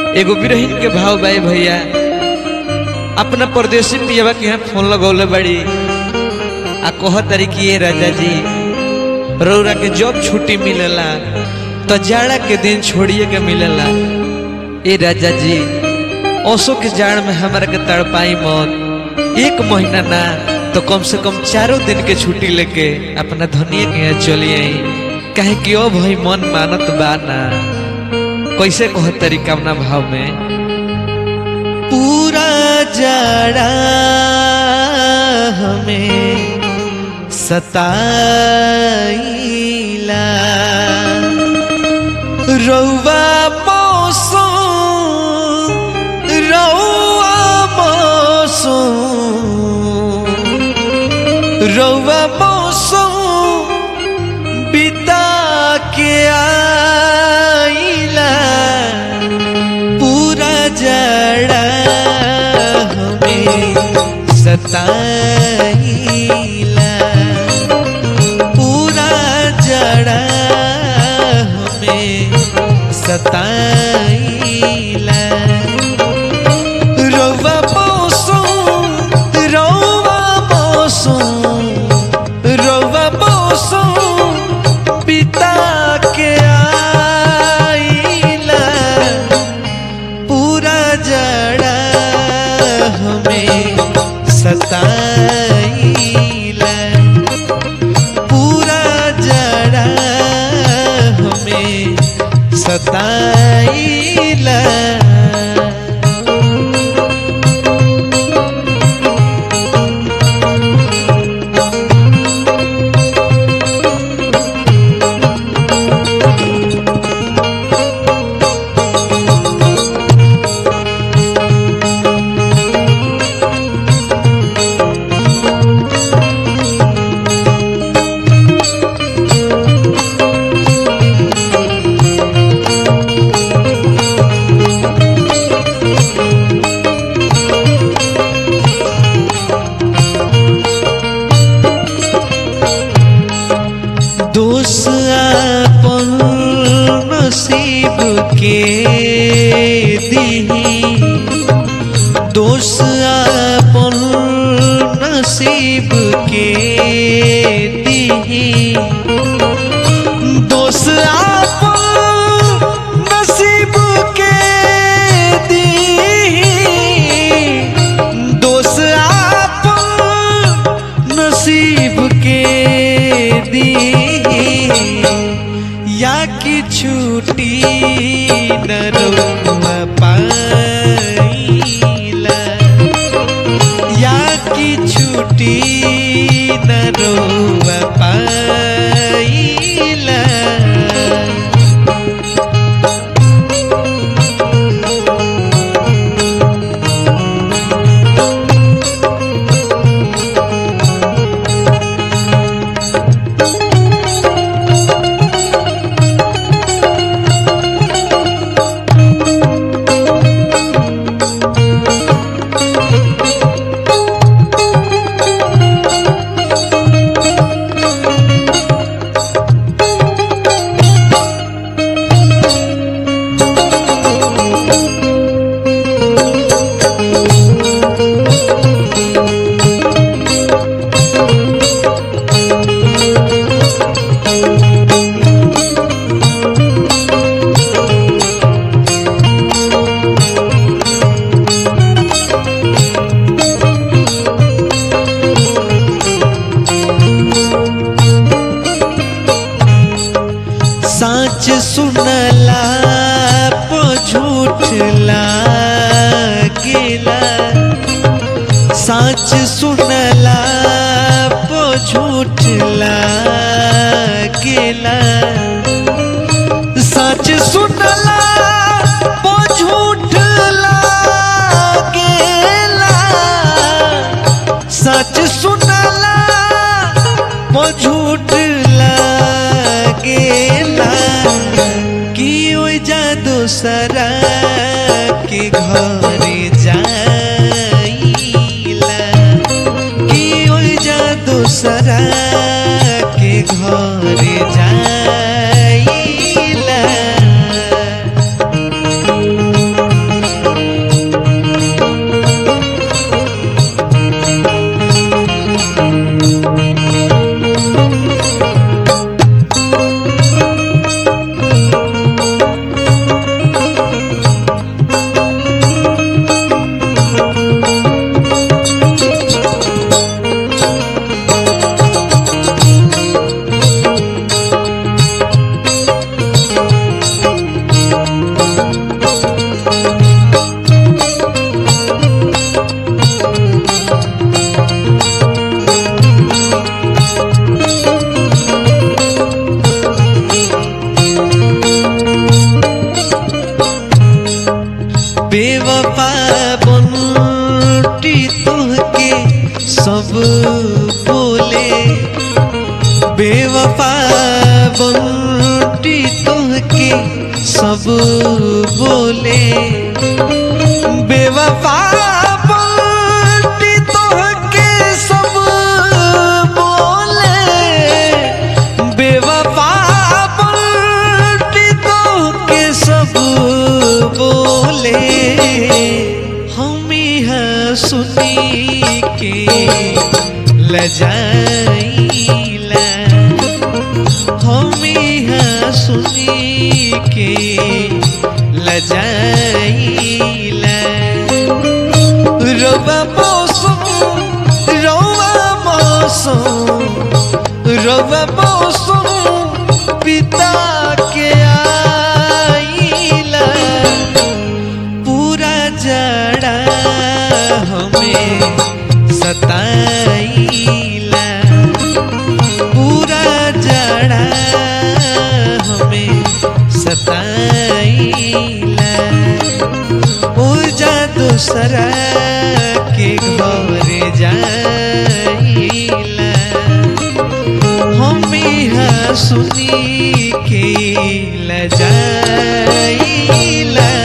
एगो बिरहिन के भाव बाई भैया अपना परदेसी पियवा के यहाँ फोन लगौले बड़ी आ कह तारी कि ये राजा जी रौरा के जब छुट्टी मिलेला तो जाड़ा के दिन छोड़िए के मिलेला ए राजा जी ओसो के जाड़ में हमारा के तड़पाई मत एक महीना ना तो कम से कम चारों दिन के छुट्टी लेके अपना धनिया के यहाँ चली आई काहे कि ओ भाई मन मानत बा ना कैसे कह तरीका अपना भाव में पूरा जाड़ा हमें सताइला रौवा मौसम रौवा मौसम रौवा मौसम बिता के आइला पूरा जड़ा हमें सताइला पूरा जड़ा हमें सताइला रौवा मौसम रौवा मौसम रौवा मौसम पिता के आइला पूरा जड़ा हमें सताइला पूरा जड़ा हमें सताइला दोष अपन नसीब के दीही दोष अपन नसीब के दीही दोष अपन नसीब के दीही दोष अपन नसीब के दी या कि छुट्टी न रोवा पाइला या कि छुट्टी न रोवा पाइला साच सुनला पो झूठ लागेला साच सुनला पो झूठ लागेला सच सुनला पो झूठ लागेला सच सुनला पो झूठ लागेला कि ओइ जा दोसरा के घरे जाइला कि ओइ जा दोसरा के घरे जाइला सब बोले बेवफा बोलती तोहके सब बोले बेवफा बोलती तोहके सब बोले हम यहाँ सुनी के लजाइला हम यहाँ सुनी के लजाइला रवा मौसम रवा मौसम रवा मौसम पिता के आइला पूरा जड़ा हमें सताइला पूरा जड़ा हमें सताइला ओ जा दूसरा के घर जाइला हम यहाँ सुनी के लजाइला